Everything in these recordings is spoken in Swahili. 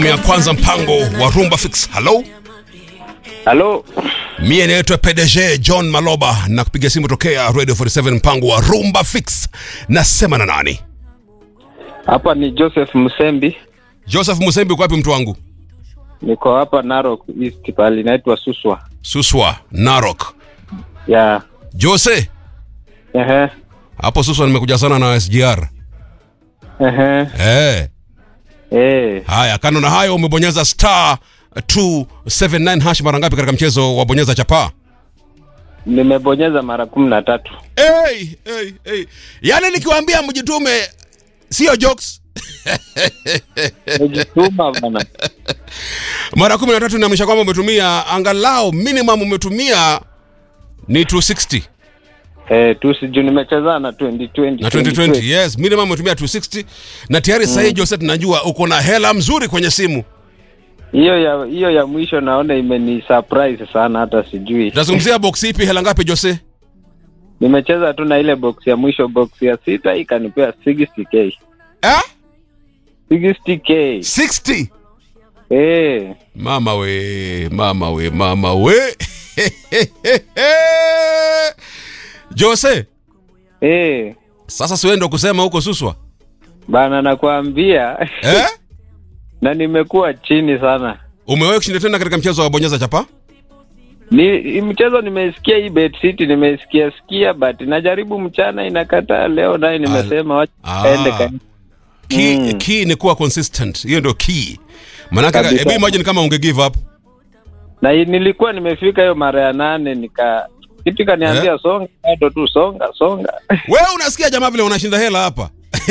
ya kwanza mpango wa Rumba Fix. Hello, Halo, mie naitwa PDG John Maloba na kupiga simu tokea Radio 47 mpango wa Rumba Fix. Nasema na nani? hapa ni Joseph Musembi, Joseph Musembi, uko wapi mtu wangu? niko hapa Narok East, pale inaitwa Suswa Suswa, Narok. ya Jose, ehe, hapo Suswa nimekuja sana na SGR. ehe, Eh, eh, haya, kando na hayo umebonyeza star 279 hash mara ngapi katika mchezo wa bonyeza chapaa? nimebonyeza mara kumi na tatu. Hey, hey, hey. Yaani nikiwaambia mjitume sio jokes. Nimejituma bana. Mara kumi na tatu inaonyesha kwamba umetumia angalau minimum umetumia ni 260 Eh, tu sijui nimecheza na 2020 na 2020 yes, minimum umetumia 260 na tayari sasa hii Jose, tunajua uko na hela mzuri kwenye simu. hiyo ya hiyo ya mwisho naona imeni surprise sana, hata sijui. Tunazungumzia box ipi, hela ngapi Jose? Nimecheza tu na ile box ya mwisho, box ya sita ikanipea 60k Eh? 60k 60. eh, Mama we, mama we, mama we. Jose, eh, sasa siwewe ndo kusema huko Suswa. bana nakwambia Eh? na nimekuwa chini sana. Umewahi kushinda tena katika mchezo wa bonyeza chapa? Ni hii mchezo nimesikia hii Bet City nimesikia sikia but najaribu mchana inakataa. Leo naye nimesema wacha Ah. aende ka Key, Mm. key ni kuwa consistent. Hiyo ndio key. Manake Kabisa. hebu imagine kama unge give up. na hii nilikuwa nimefika hiyo mara ya nane nika kitu kaniambia songa bado tu songa songa Wewe unasikia jamaa vile unashinda hela hapa.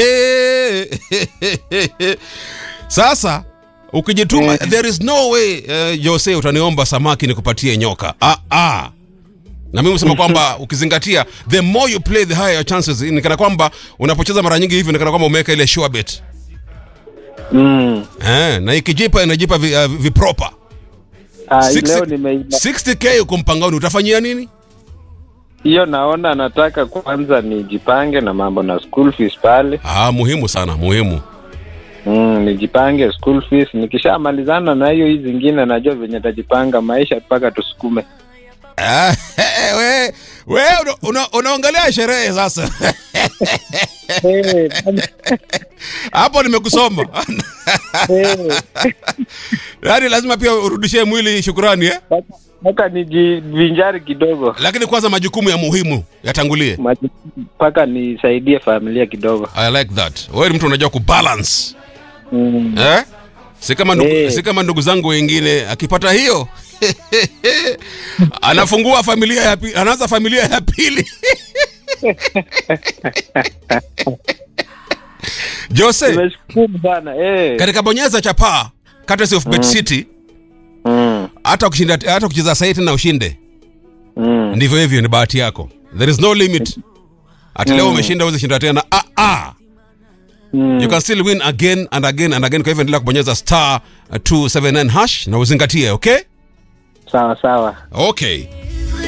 Sasa ukijituma Eh. there is no way uh, Jose utaniomba samaki nikupatie nyoka. Ah ah. Na mimi usema kwamba ukizingatia the more you play the higher your chances. Ni kana kwamba unapocheza mara nyingi hivi ni kana kwamba umeweka ile sure bet. mm. Eh, na ikijipa inajipa vi, uh, vipropa. ah, hii 60 leo nimeiba 60k uko mpangoni utafanyia nini? hiyo naona nataka kwanza nijipange na mambo na school fees pale Ah, muhimu sana, muhimu. mm, nijipange school fees nikishamalizana na hiyo hii zingine najua venye tajipanga maisha mpaka tusukume Ah, we we una- una- unaongelea sherehe sasa. Eh, Hapo nimekusoma. eh. Yaani lazima pia urudishie mwili shukurani eh? Mpaka- mpaka nijivinjari kidogo Lakini kwanza majukumu ya muhimu yatangulie. Maji- mpaka nisaidie familia kidogo I like that. Wewe ni mtu unajua kubalance. mm. Eh? Si kama ndugu, Eh. si kama ndugu zangu wengine akipata hiyo anafungua familia ya pili, anaanza familia ya pili. Jose, nimeshukuru sana eh. katika bonyeza chapaa courtesy of Bet City mm. hata ukishinda hata ukicheza sahi tena ushinde Mm. ndivyo hivyo ni bahati yako there is no limit ati leo umeshinda uweze shinda tena ah, ah. Mm. you can still win again and again and again kwa hivyo endelea kubonyeza star 279 hash na uzingatie okay sawa sawa okay